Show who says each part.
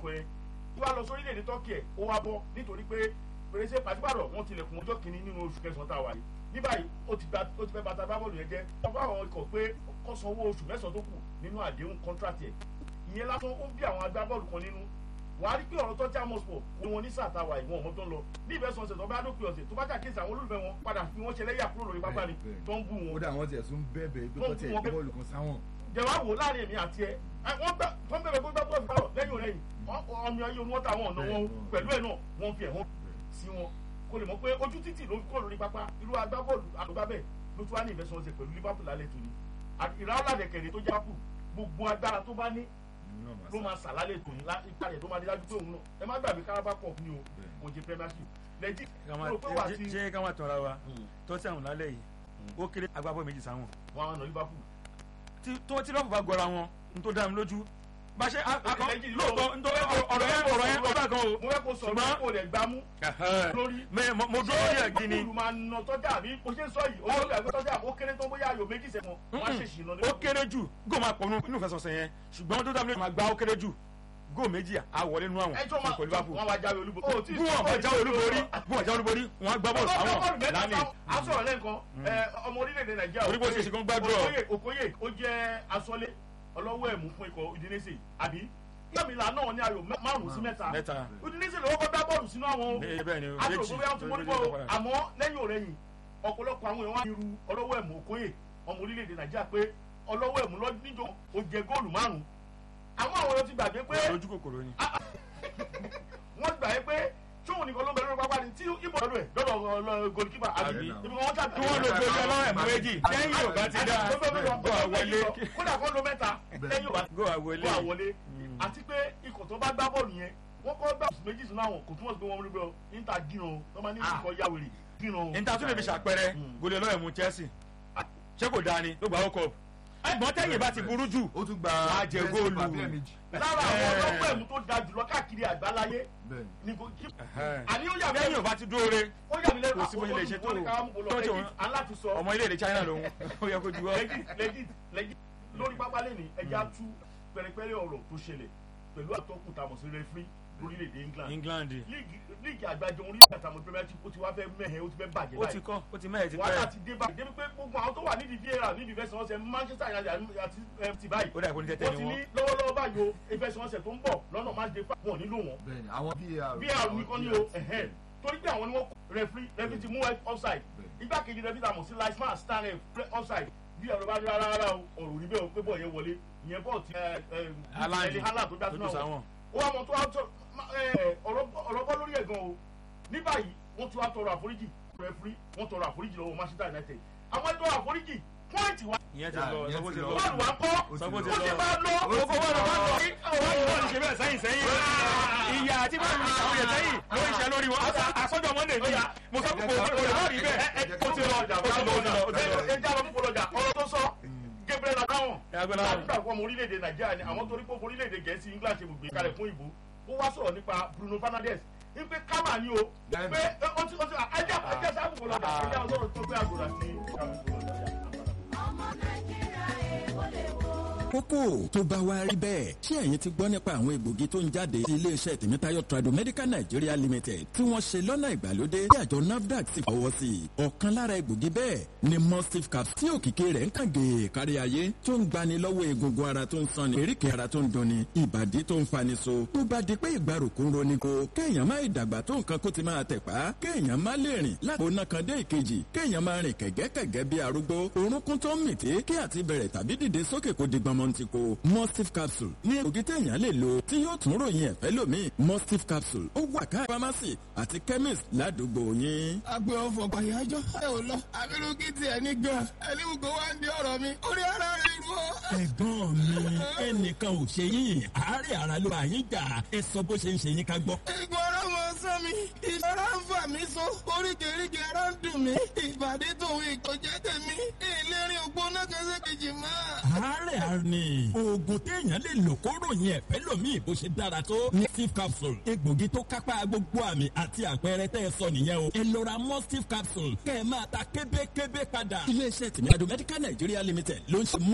Speaker 1: dárúkọ yẹn tí wàá lọ sórílẹ̀-èdè tọ́kì ẹ̀ ó wá bọ́ nítorí pé fèrèsé pàṣípàrọ̀ wọn tilẹ̀kùn ọjọ́ kìíní nínú oṣù kẹsàn-án tá a wà yìí ní báyìí ó ti fẹ́ bàtà bábọ́ọ̀lù yẹn jẹ́ wọ́n bá àwọn ikọ̀ pé kó san owó oṣù mẹ́sàn-án tó kù nínú àdéhùn kọ́ńtrátì ẹ̀ ìyẹn lásán ó bí àwọn agbábọ́ọ̀lù kan nínú wà á rí pé ọ̀rọ̀ tó já mọ́sùpọ̀ ni wọn ní sáà tá a wà ìwọ̀n ọmọ tó ń lọ ní ìbẹ́sọ̀ ọ̀sẹ̀ tó bá dópin ọ̀sẹ̀ tó bá ṣàkíyèsí àwọn olólùfẹ́ wọn padà fi wọ́n ṣe lẹ́yà kúrò lórí pápá ni tó ń bù wọn.
Speaker 2: ó dà wọ́n tiẹ̀ tún bẹ́ẹ̀bẹ̀ pé kọ́ tiẹ̀ gbé bọ́ọ̀lù kan sáwọn.
Speaker 1: jẹ̀wá wò láàrin èmi àti ẹ wọ́n bẹ̀rẹ̀ pé gbá bọ́ọ̀lù kárọ̀ lẹ́yìn òrẹ́yìn ọmọ ayé wọn táwọn ọ̀nà wọn pẹ̀lú ẹ̀ náà wọ́n fi ẹ̀hún sí wọn kó lè mọ̀ pé ojú títì ló kọ́ lórí pápá irú agbábọ́ọ̀lù àgbábẹ́ ló tún wá ní ìfẹsọ̀ ọ̀sẹ̀ pẹ̀lú Liverpool lálẹ́ tòní ìràwọ̀ládẹ̀kẹ̀rẹ̀ tó jápù gbogbo agbára tó bá ní ló máa sà lálẹ́ tòní ipa rẹ̀ tó máa di dájú pé òun náà ẹ má gbàgbé Carabao Cup ni o kò jẹ Premiership lẹ́jì rò pé wà sí.
Speaker 3: ṣé ká má tọ́ra wa tó tí àwọn lálẹ́ yìí ó kéré agbábọ́ méjì sáwọn.
Speaker 1: wọn àwọn ọ̀nà Liverpool.
Speaker 3: tó tí lọ́ọ̀fù bá gọra wọn n tó dá mi lójú bá ṣe akọ lóòótọ́ nítorí ọ̀rọ̀ yẹn ọ̀rọ̀ yẹn ọ̀rọ̀ kan o.
Speaker 1: mo fẹ́ kó sọ̀rọ̀ kó lè gbámú.
Speaker 3: lórí mo dúró lórí ẹ̀ gini.
Speaker 1: olùmọ̀ àna tọ́jà àbí mo ṣe ń sọ yìí olórí àgbẹ̀ tọ́jà ó kéré tó bóyá ayò méjì sẹ́wọ̀n wọ́n á ṣèṣì lọ.
Speaker 3: ó kéré jù góò máa pọ̀ nínú ìfẹsọ̀sẹ̀ yẹn ṣùgbọ́n tó dábìlẹ̀ máa gbá ó kéré jù góò méjì àwọlé nínú àwọn
Speaker 1: ẹjọ́ máa wọ́n wá jáwé olúborí.
Speaker 3: bí wọ́n bá jáwé olúborí bí wọ́n jáwé olúborí wọ́n á gbá bọ́ọ̀lù sáwọn lánìí.
Speaker 1: a sọ̀rọ̀ lẹ́ǹkan ọmọ orílẹ̀-èdè nàìjíríà
Speaker 3: orí bó ṣe ṣe kó ń gbàdúrà.
Speaker 1: Okoye ó jẹ́ asọ́lé ọlọ́wọ́ ẹ̀mú fún ikọ̀ Udinese àbí yọmìlá náà ní ayò márùn sí mẹ́ta Udinese lọ́wọ́ kọ́ dá bọ́ọ̀lù sínú àwọn àtòkò bóyá ti mọ́nípọ̀ àmọ́ lẹ́yìn òrẹ́yìn ọ̀pọ̀lọpọ̀ àwọn èèyàn wá irú ọlọ́wọ́ ẹ̀mú Okoye ọmọ orílẹ̀-èdè nàìjíríà pé ọlọ́wọ́ ẹ̀mú lọ níjọ ó jẹ góòlù márùn àwọn àwọn èèyàn ti gbàgbé pé
Speaker 3: lójú kòkòrò ni.
Speaker 1: wọ́n gbàgbé pé tóun nìkan ló ń bẹ lórí pápá ni tí ibo lọ́dọ̀ ẹ̀ lọ́dọ̀ golikipa àbí ibi kan wọ́n ṣàbí.
Speaker 3: kí wọ́n lo gbogbo ọlọ́wọ́ ẹ̀mú méjì lẹ́yìn yóò bá ti dá
Speaker 1: go àwọlé kódà kó lo mẹ́ta lẹ́yìn yóò bá
Speaker 3: go àwọlé
Speaker 1: àwọlé àti pé ikọ̀ tó bá gbá bọ́ọ̀lù yẹn wọ́n kọ́ gbà méjì sínú àwọn kò túmọ̀ sí pé wọ́n rí bẹ́ẹ̀ níta gírun tó máa ní ikọ̀ yàwèrè gírun.
Speaker 3: níta tún lè fi ṣàpẹẹrẹ gòlè ọlọ́wọ́ ẹ̀mú Chelsea ṣé kò dáa ni ló gbà ó kọ ẹ̀gbọ́n tẹ̀yìn bá ti burú jù
Speaker 2: ó tún gba
Speaker 3: wàá jẹ góòlù
Speaker 1: lára àwọn ọlọ́pọ̀ ẹ̀mú tó da jùlọ káàkiri àgbáláyé ni kò kí. àní ó yà mí
Speaker 3: lẹ́yìn ò bá ti dúró re
Speaker 1: ó yà mí lẹ́nu
Speaker 3: kò sí bó ṣe lè ṣe tó
Speaker 1: tó aláti sọ.
Speaker 3: ọmọ ilé èdè China lòun ó yẹ kó ju ọ.
Speaker 1: legit legit lórí pápá lẹ́ni ẹja tú pẹ̀rẹ̀pẹ̀rẹ̀ ọ̀rọ̀ tó ṣẹlẹ̀ pẹ̀lú àtọ́kùn tàmọ̀ sí rẹ́fírí lórílẹ̀‐èdè England.
Speaker 3: England.
Speaker 1: líìgì àgbájọ orí àtàwọn Premiership ó ti wá fẹ́ mẹ́hẹ̀ ó ti fẹ́ bàjẹ́
Speaker 3: ó ti kọ́ ó ti mẹ́hẹ̀ ti pẹ́.
Speaker 1: wàhálà ti dé báyìí débi pé gbogbo àwọn tó wà nídìí VAR nídìí ìfẹsẹ̀wọnsẹ̀ Manchester United àti FT báyìí.
Speaker 3: ó dà kó ní tẹ́tẹ́ ni
Speaker 1: wọ́n ti
Speaker 3: wọ́n.
Speaker 1: ní lọ́wọ́lọ́wọ́ báyìí o ìfẹsẹ̀wọnsẹ̀ tó ń bọ̀ lọ́nà máa dé fún wọn nílò wọn.
Speaker 2: bẹ́ẹ̀ni àwọn VAR
Speaker 1: VAR nìkan ni o torí pé àwọn ni wọ́n referee referee ti mú offside igbákejì referee tàmọ̀ sí linesman stand offside bí ọ̀rọ̀ bá rí rárá rárá o ọ̀rọ̀ rí bẹ́ẹ̀ o pé bọ́ọ̀ yẹn wọlé ìyẹn bọ́ọ̀ ti ẹni hálà tó dá sínú àwọn ó wà mọ̀ tó wá tó ọ̀rọ̀ bọ́ lórí ẹ̀ gan o ní báyìí wọ́n ti wá tọrọ àforíjì rẹfúrí wọ́n tọrọ àforíjì lọ́wọ́ Manchester United àwọn ẹ̀tọ́ àforíjì pọ́ìntì wa.
Speaker 3: ìyẹn ti lọ sọ́kò ti lọ
Speaker 1: bọ́ọ̀lù wa kọ́
Speaker 3: sọ́kò ti
Speaker 1: ó ti
Speaker 3: lọ
Speaker 1: bá lọ
Speaker 3: owó bọ́ọ̀lù wa lọ sí bọ́ọ̀lù bọ́ọ̀lù ṣe bẹ́ẹ̀ sẹ́yìn sẹ́yìn ìyá àti bọ́ọ̀lù mi àwọn yẹn sẹ́yìn ló ń ṣe lórí wọn àsọjọ monday ni mo sọ pé kò lè rí bẹ́ẹ̀
Speaker 1: ó ti lọ ọjà ó ti lọ ọjà ẹ já lọ fún ọjà ọ̀rọ̀ tó sọ Gabriel Adahun nígbà fún ọmọ orílẹ̀-èdè Nàìjíríà ni àwọn torí pé orílẹ̀-èdè Gẹ̀ẹ́sì England ṣe gbogbo ìkàlẹ̀ fún ìbò ó wá sọ̀rọ̀ nípa Bruno Fernandes ipe kámà ni o pé ó ti ó ti ẹjẹ ẹjẹ sábà kò lọ́jà ẹjẹ àwọn sọ̀rọ̀ tó gbé àgùrà sí
Speaker 4: ọmọ nàìjíríà èèwọ̀ lè wò.
Speaker 5: kókó tó bá wá rí bẹ́ẹ̀ ṣé ẹ̀yin ti gbọ́ nípa àwọn egbògi tó ń jáde sí iléeṣẹ́ tèmítáyọ̀ tradomedical nigeria limited tí wọ́n ṣe lọ́nà ìgbàlódé tí àjọ nafdac sì fọwọ́ sí i ọ̀kan lára egbògi bẹ́ẹ̀ ni mustif cap tí òkìkí rẹ̀ ń kàn gèè kárí ayé tó ń gbani lọ́wọ́ egungun ara tó ń sanni eríkèé ara tó ń dunni ìbàdí tó ń fani so tó bá di pé ìgbàrúkú ń roni ko kéèyàn má ìdàgbà tó nǹkan kó ti máa tẹ̀ pa kéèyàn má lè rìn lápò náà kan dé ìkejì kéèyàn máa rìn kẹ̀gẹ́kẹ̀gẹ́ bí arúgbó orúnkún tó ń mìtí kí àti bẹ̀rẹ̀ tàbí dìde sókè kó di gbọmọ ti ko mustif capsule ní ògì téèyàn lè lò tí yóò tún ròyìn ẹ̀fẹ́ lómi mustif capsule ó wà ká pharmacy àti chemist ládùúgbò yín.
Speaker 6: agbe ọfọ gbàyàjọ ẹ ò lọ abirùkí tiẹ̀ ní gan ẹni gbogbo wa ń di ọ̀rọ̀ mi orí ara rẹ̀ rú ọ.
Speaker 5: ẹ̀gbọ́n mi ẹnìkan ò ṣe yín àárẹ̀ ara ló bá yín jà ẹ sọ bó ṣe ń ṣe yín ká gbọ́.
Speaker 6: Egun ara mọ sán mi, ìṣọ́ra ń fà mí so, oríkèéríkèé ara ń dùn mí, ìbàdí tòun ìkọjẹ́ tèmi, ìlérí ògbóná kẹsẹ̀kejì máa.
Speaker 5: àárẹ̀ ara ni oògùn téèyàn lè lò kó ròyìn ẹ̀fẹ́ lómi bó ṣe dára tó ní steve capsule egbògi tó kápá gbogbo àmì àti àpẹẹrẹ tẹ́ ẹ sọ nìyẹn o ẹ lọ ra mọ́ steve capsule kẹ́ ẹ máa ta kébékébé padà. iléeṣẹ́ tìmí àdó medical nigeria limited ló ń ṣe mọ́